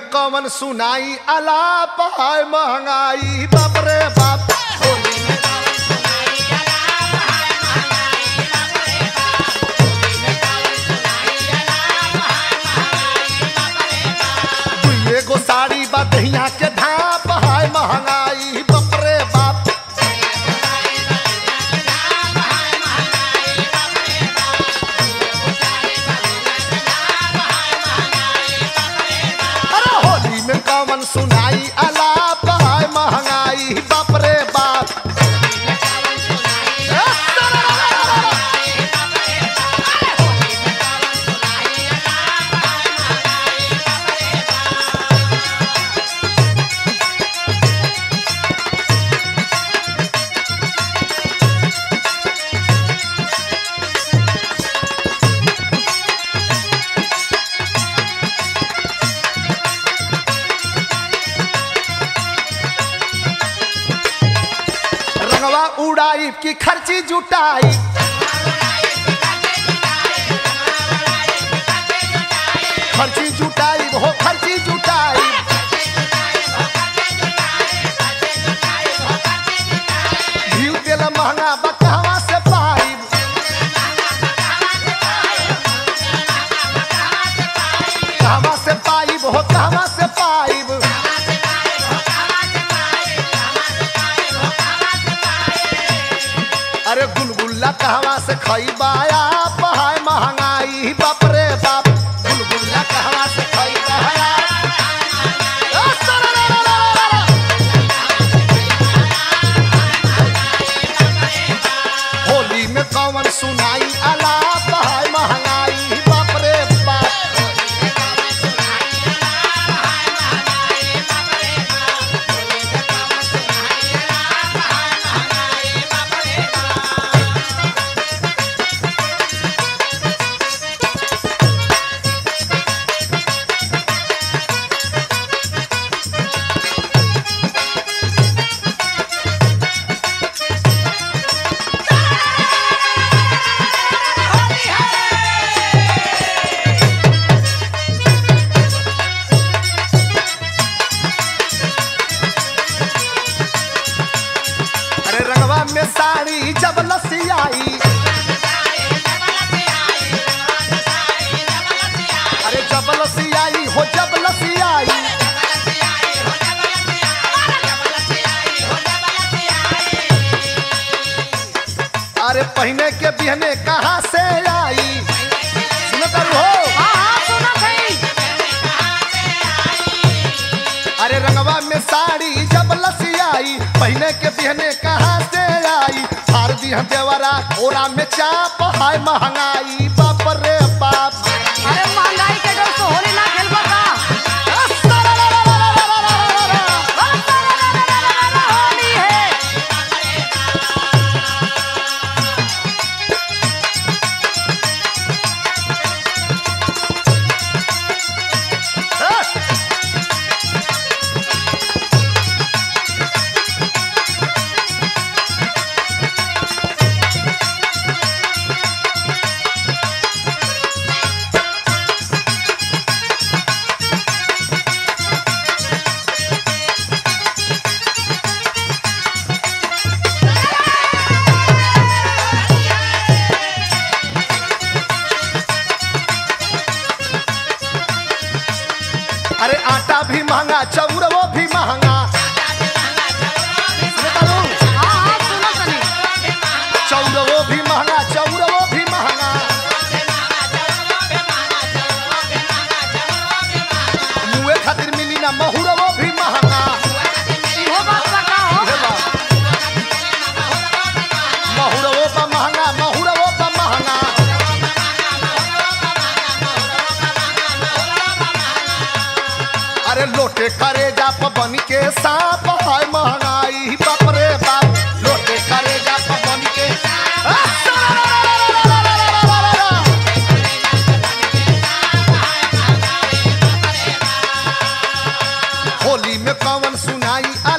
कवन सुनाई अलाप है महंगाई बाप रे बाप होली में दुइये गो साड़ी बा दहिया के धाप है महंगाई बाप रे बाप अरे होली में कवन सुनाई अलाप है महंगाई बाप रे बाप रंगवा उड़ाई की खर्ची जुटाई खर्ची जुटाई हो खर्ची जुटाई घी तेल महंगा बा कहवा से पाई कहवा से पाई हो कहवा से पाई अरे गुलगुल्ला कहवा से खइबाया पहाय महंगाई बाप रे बाप गुलगुल्ला कहवा से खइबाया होली में कौन सुनाई अला पहाय महंगाई बाप रे बाप अरे रंगवा में साड़ी जब लसियाई अरे जब लसियाई हो जब लसियाई अरे पहने के बिहने कहाँ से आई सुनो करू हो हाँ हाँ सुनो सही अरे रंगवा में साड़ी जब लसियाई पहने के बिहने कहाँ से आई हार दिया देवरा ओरा में चाप हाय महंगाई बाप रे बाप अरे महंगाई के डर से होली ना खेलबा का होली है अरे आटा भी महंगा चौरवो भी महंगा सुनो तारू? हाँ हाँ सुनो सनी चौरवो भी महंगा चौरवो भी महंगा मुए खातिर मिली ना महुरवो भी महंगा इहो बात का का हो हे बा। महुरवो बा महंगा महुरवो बा महंगा अरे लोटे करे जा बन के सांप है महंगाई बाप रे बाप लोटे करे जा बन के होली में कौन सुनाई